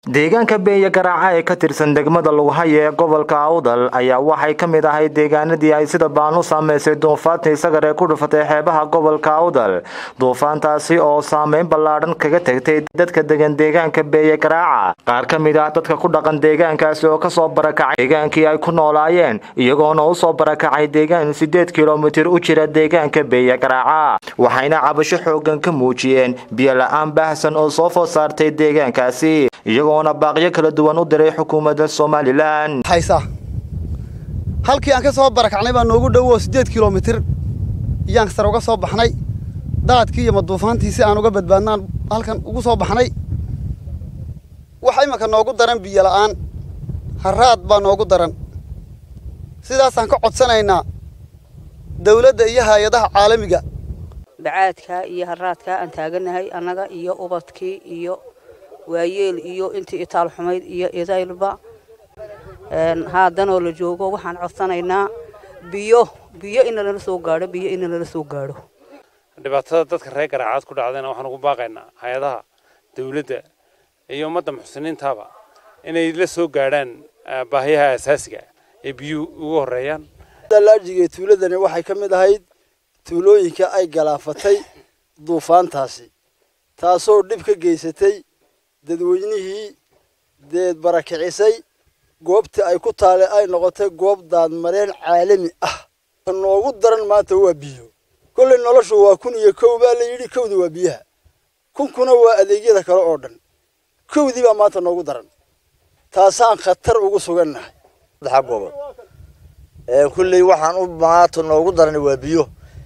deegaanka beenya garaaca ee ka tirsan degmada lughaye ee gobolka awdal ayaa waxay ka mid ahay deegaanadii ay sida baan u saameysay duufaantii sagar ee ku dhufatay xeebaha gobolka awdal duufaantaasi oo saameyn ballaadhan kaga tagtay dadka degan deegaanka beeye garaaca qaar ka mid ah dadka ku dhaqan deegaankaasi oo kasoo barakacay deegaankii ay ku noolaayeen iyagoona usoo barakacay deegaan sideed kilomitir u jira deegaanka beeye garaaca waxayna cabasho xoogan ka muujiyeen biyo la-aan baahsan oo soo food saartay deegaankaasi iyagoona baaqyo kala duwan u diray xukuumadda somalilan haysa halkii aan ka soo barakacnay baa noogu dhowo siddeed kilomitir iyaan sare uga soo baxnay daadkii iyo maduufaantii si aan uga badbaadnaan halkan ugu soo baxnay waxa imanka noogu daran biyo la'aan haraad baa noogu daran sidaasaan ka codsanaynaa dawladda iyo hay-adaha caalamiga bacaadkaa iyo haraadkaa aan taaganahay annaga iyo ubadkii iyo waayeel iyo intii itaal xumayd iyo idaylba haadanoo la joogo waxaan codsanaynaa biyo biyo in nalala soo gaadho biyo in nalala soo gaadho dhibaatada dadka reer garaacaad ku dhacdayna waxaan ugu baaqaynaa hay-adaha dawladda iyo ummadda muxsiniintaaba inay la soo gaadhaan baahiyaha asaasiga ee biyuhu ugu horreeyaan laajiga tuuladani waxay ka mid ahayd tuulooyinka ay galaafatay duufaantaasi taasoo dhib ka geysatay dadweynihii deed barakicisay goobtii ay ku taale ay noqotay goob daadmareen caalami ah noogu daran maanta waa biyo kollay noloshu waa kun iyo kow baa la yidhi kowdi waa biyaha kunkuna waa adeegyada kale oo dhan kowdii baa maanta noogu daran taasaan khatar ugu sugannahay saddexa gobol kulley waxaan u maanta noogu daran waa biyo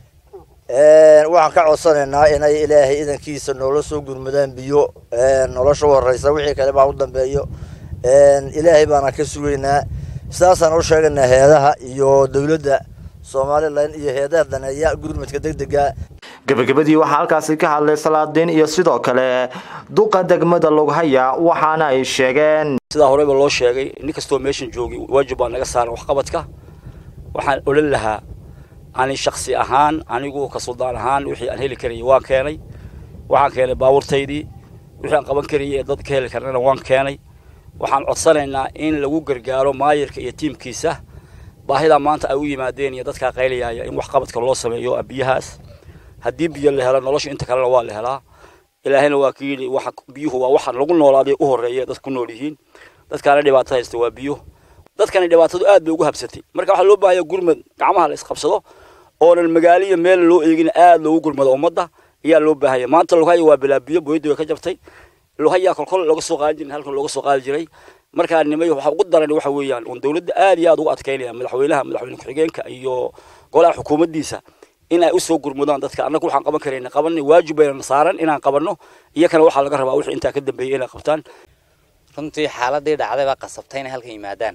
waxaan ka codsanaynaa inay ilaahay idankiisa noola soo gurmadaan biyo nolosha u horeysa wixii kale baa u dambeeyo ilaahay baana ka sugaynaa sidaasaan u sheegaynaa heedaha iyo dawladda somalilan iyo heedaha daneeya gurmadka degdega gabagabadii waxaa halkaasi ka hadlay salaadiin iyo sidoo kale duqa degmada lughaya waxaana ay sheegeen sidaa horeyba loo sheegay nin kastoo meeshan joogay waajib baa naga saaran waxqabadka waxaan odhan lahaa ani shaksi ahaan anigu ka suldaan ahaan wixii aan heli karayay waan keenay waxaan keenay baabuurtaydii wixii aan qaban karayay ee dad ka heli karnana waan keenay waxaan codsanaynaa in lagu gargaaro maayirka iyo tiimkiisa baahidaa maanta ay u yimaadeen iyo dadkaa qaylayaaya in waxqabadka loo sameeyo biyahaas haddii biyo la helo nolosha inta kalena waa la helaa ilaahayna waa ka yidhi biyuhu waa waxa lagu noolaaday u horreeya dad ku nool yihiin dadkaana dhibaato haysta waa biyo dadkani dhibaatadu aad bay ugu habsatay marka waxaa loo baahaya gurmad gacmaha la isqabsado oonan magaaliya meel loo eegin aad loogu gurmado ummadda ayaa loo baahaya maanta lughaya waa bilaa biyo booyadda way ka jabtay lughaya kolkol looga soo qaadi jiray halkan looga soo qaadi jiray markaa nimay waxa ugu daran waxa weeyaan un dawladda aad iyo aad ugu adkaynaya madaxweynaha madaxweyne ku-xigeenka iyo golaha xukuumaddiisa in ay usoo gurmudaan dadka annagu waxaan qaban karayna qabanay waajib baynana saaran inaan qabanno iyakana waxaa laga rabaa wixii intaa ka dambeeyay inay qabtaan runtii xaaladii dhacday baa qasabtay inay halkan yimaadaan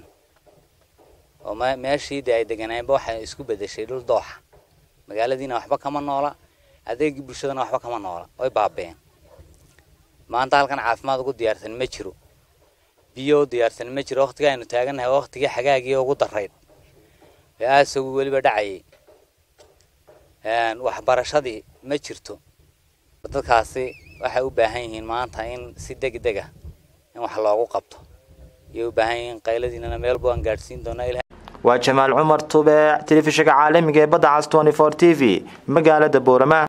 oo meeshii dee ay deganaayeenba waxay isku bedeshay dhul dooxa magaaladiina waxba kama noola adeegii bulshadana waxba kama noola way baabeen maanta halkan caafimaad ugu diyaarsan ma jiro biyo u diyaarsan ma jiro waqtiga aynu taagannahay waqtigii xagaagii ugu darayd ee aasagu weliba dhacayay waxbarashadii ma jirto dadkaasi waxay u baahan yihiin maanta in si degdeg ah in wax loogu qabto iyay u baahan yihiin qayladiinana meelba aan gaadhsiin doonaa waa jamaal cumar tube telefishinka caalamiga ee badda cas t t v magaalada boorama